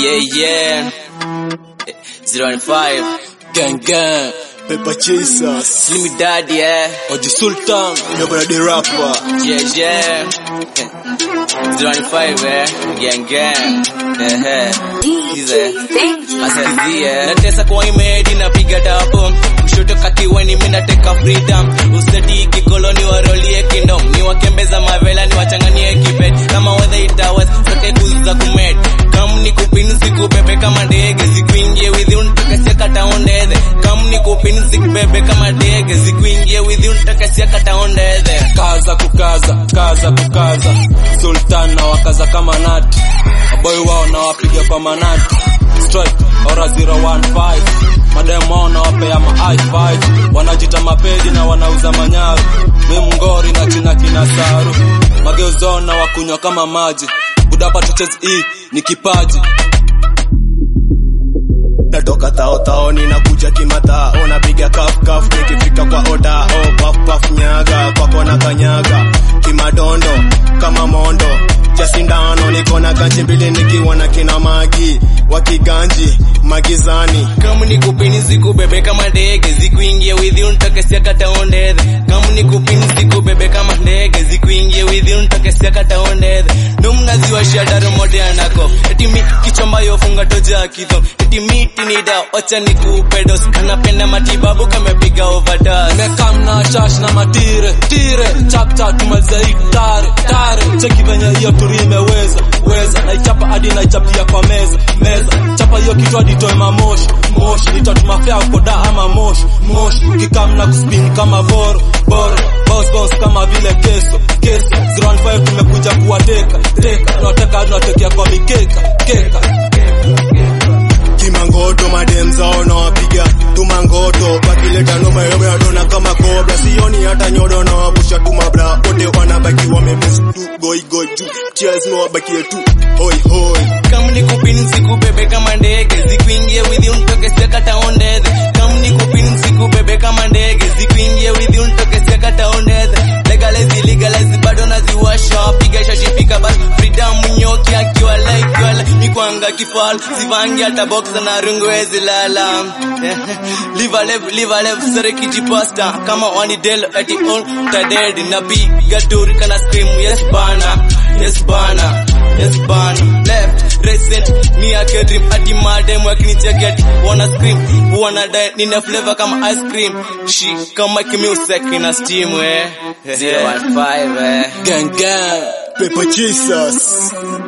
Yeah, yeah. Zero and five. Gang gang, Pepper Chasers, Slim Daddy, yeah. Oji Sultan, Nobody the rapper. Yeah, yeah. Zero and five, eh. Gang, gang. Eh, eh. Hize. Asikizie. Natesa kwa imedi napiga dapo. Kushoto kakiweni mimi nateka freedom. Useti kikoloni warolie kingdom. Ni wakembeza mavela ni wachanganie kibet. Kama weather itawas sote kuza kumed. Kam ni kupinu sikubebe kama ndege. Zikuingie within takasia kataondeze. Kam ni kupinu sikubebe kama ndege. Zikuingie within takasia kataondeze. Kaza kukaza, kaza kukaza. Sultan na wakaza kama nati. Maboy wao na wapiga kwa manati. Strike ora 015. Madem wao na wapea ma high five. Wanajita mapedi na wanauza manyaru. Mimi mngori na china kina saru. Mageuzo na wakunywa kama maji. Budapa tuchezi hii ni kipaji. natoka tao tao ninakuja kimatao napiga kaf kaf nikifika kwa oda oh paf paf nyaga kwako na kanyaga kimadondo kama mondo cha sindano niko na ganchi mbili nikiwa na kina magi wakiganji magizani Kama ni kupini sikubebe kama ndege zikuingie withi untokesia kataondeze kama ni kupini sikubebe kama ndege zikuingie withi untokesia kataondeze ndo mnaziwashia daro mode anako eti mi kichomba yofunga toja kidho eti miti ni da wacha ni kupedos anapenda matibabu kamepiga overdose Nimekam na shash na matire tire chap chap tumaliza hii tare tare cheki venye hiyo turi imeweza weza naichapa hadi naichapia kwa meza meza chapa hiyo kitu hadi toe mamoshi moshi nitatuma fea koda ama moshi moshi kikam na kuspin kama boro boro boss boss kama vile keso keso 05 tumekuja kuwateka teka tunateka hadi tunatekea kwa mikeka keka kimangoto madem zao nawapiga tumangoto bakileta noma yobe adona kama kobra sioni hata nyodo na wabusha tu mabla wote wanabaki wamebes tu goi goi tu cheers no wabakie tu hoi hoi kama ni kupini sikubebe kama ndege zikuingie withi untokesia kataondeze kama ni kupini sikubebe kama ndege zikuingie withi untokesia kataondeze legalize legalize bado naziwasha piga shashi pika bas freedom nyoki akiwa like wala mikwanga kifal sivangi hata boxa na rungu wezi lala live a live live a live sare kijipasta kama wani del ati all taded na piga turi kana scream yes bana yes bana yes bana left recent me a get dream ati madem wakinicheki ati wanna scream wanna die nina flavor kama ice cream she kama music ina steam eh 015 eh gang gang Pepper Chasers